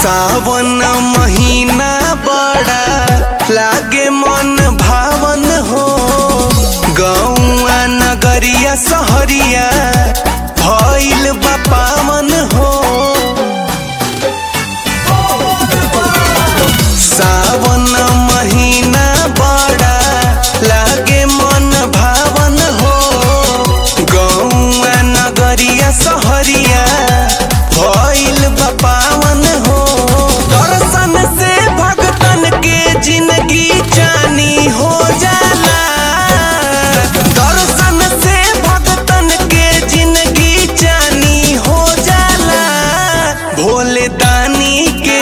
सावन महीना बड़ा लागे मन भावन हो गौआ नगरिया सहरिया भइल बा पावन हो सावन महीना बड़ा लागे मन भावन हो गौआ नगरिया सहरिया भइल बा पावन हो दर्शन से भगतन के जिंदगी जानी हो जाला दर्शन से भगतन के जिंदगी जानी हो जाला भोले दानी के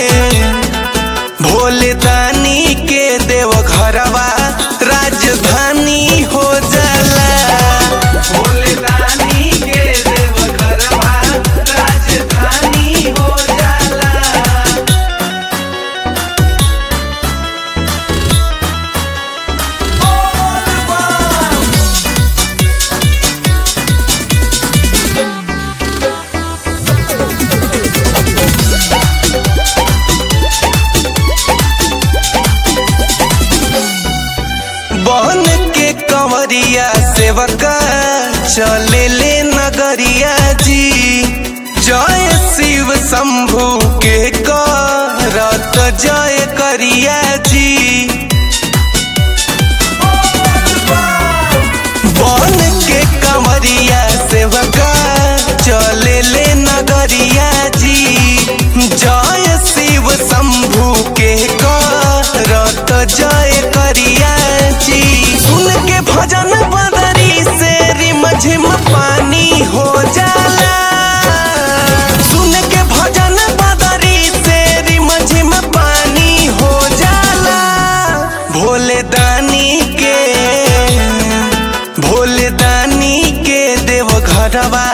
भोले दानी के देव घरवा राजधानी हो जाला भोले दानी के देव घरवा राजधानी हो जाला बन के कंवरिया सेवका चले ले नगरिया जी जय शिव शंभु के करत जय करिया जी बन के कंवरिया सेवका चले ले नगरिया जी जय शिव शंभु के करत जय करिया जी सुन के भजन बदरी से रिमझिम पानी हो जाला सुन के भजन बदरी से रिमझिम पानी हो जाला भोले दानी के भोले दानी के देव घरवा